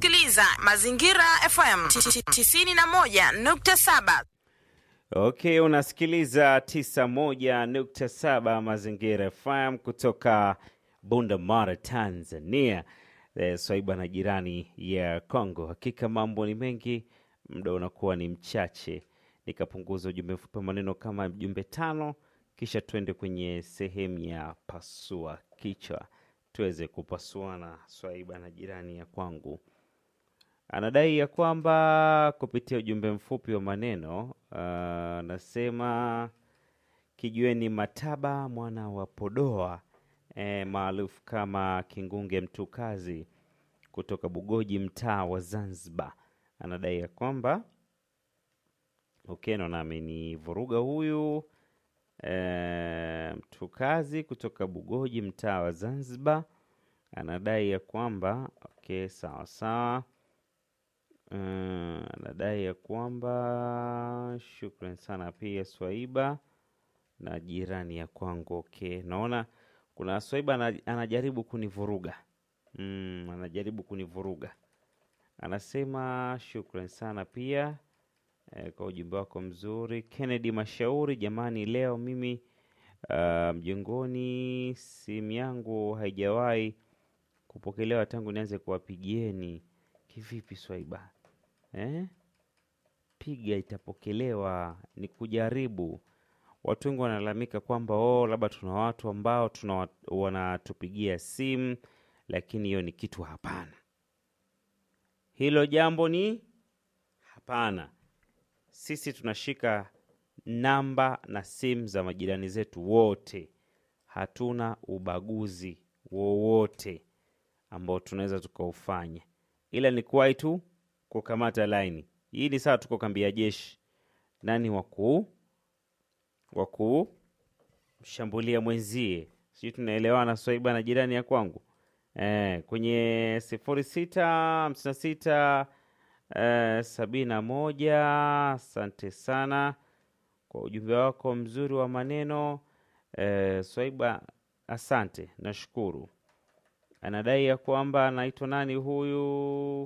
unasikiliza Mazingira FM 91.7. Okay, unasikiliza 91.7 Mazingira FM kutoka Bunda Mara, Tanzania. Eh, Swaiba na jirani ya Kongo. Hakika mambo ni mengi, muda unakuwa ni mchache. Nikapunguza ujumbe mfupi wa maneno kama jumbe tano, kisha tuende kwenye sehemu ya pasua kichwa, tuweze kupasuana. Swaiba na jirani ya kwangu anadai ya kwamba kupitia ujumbe mfupi wa maneno anasema kijueni Mataba mwana wa Podoa e, maarufu kama Kingunge Mtukazi kutoka Bugoji, mtaa wa Zanzibar, anadai ya kwamba Ukeno nami ni vuruga huyu e, Mtukazi kutoka Bugoji, mtaa wa Zanzibar, anadai ya kwamba okay, sawa sawa Uh, anadai ya kwamba shukran sana pia Swaiba na jirani ya kwangu. Okay, naona kuna Swaiba ana- anajaribu kunivuruga mm, anajaribu kunivuruga. Anasema shukran sana pia eh, kwa ujumbe wako mzuri. Kennedy Mashauri, jamani, leo mimi uh, mjongoni, simu yangu haijawahi kupokelewa tangu nianze kuwapigieni. Kivipi Swaiba? Eh? Piga itapokelewa, ni kujaribu. Watu wengi wanalalamika kwamba oh, labda tuna watu ambao tuna wanatupigia simu, lakini hiyo ni kitu hapana. Hilo jambo ni hapana. Sisi tunashika namba na simu za majirani zetu wote, hatuna ubaguzi wowote ambao tunaweza tukaufanya, ila ni kuwahi tu kukamata laini. Hii ni saa tuko kambi ya jeshi, nani wakuu wakuu mshambulia mwenzie, sijui tunaelewana Swaiba na jirani ya kwangu eh, kwenye sifuri sita hamsini na sita eh, sabini na moja. Asante sana kwa ujumbe wako mzuri wa maneno eh, Swaiba, asante, nashukuru. Anadai ya kwamba anaitwa nani huyu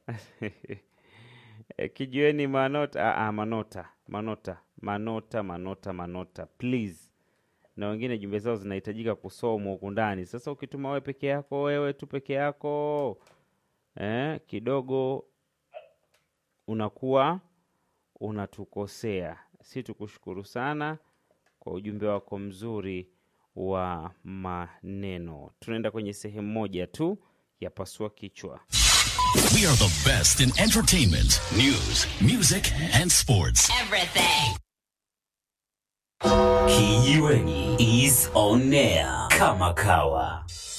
Eh, kijueni manota ah, ah, manota manota manota manota manota please na wengine jumbe zao zinahitajika kusomwa huku ndani sasa ukituma wewe peke yako wewe tu peke yako eh, kidogo unakuwa unatukosea si tukushukuru sana kwa ujumbe wako mzuri wa maneno tunaenda kwenye sehemu moja tu ya pasua kichwa We are the best in entertainment, news, music, and sports. Everything. Kijiweni is on air kama kawa.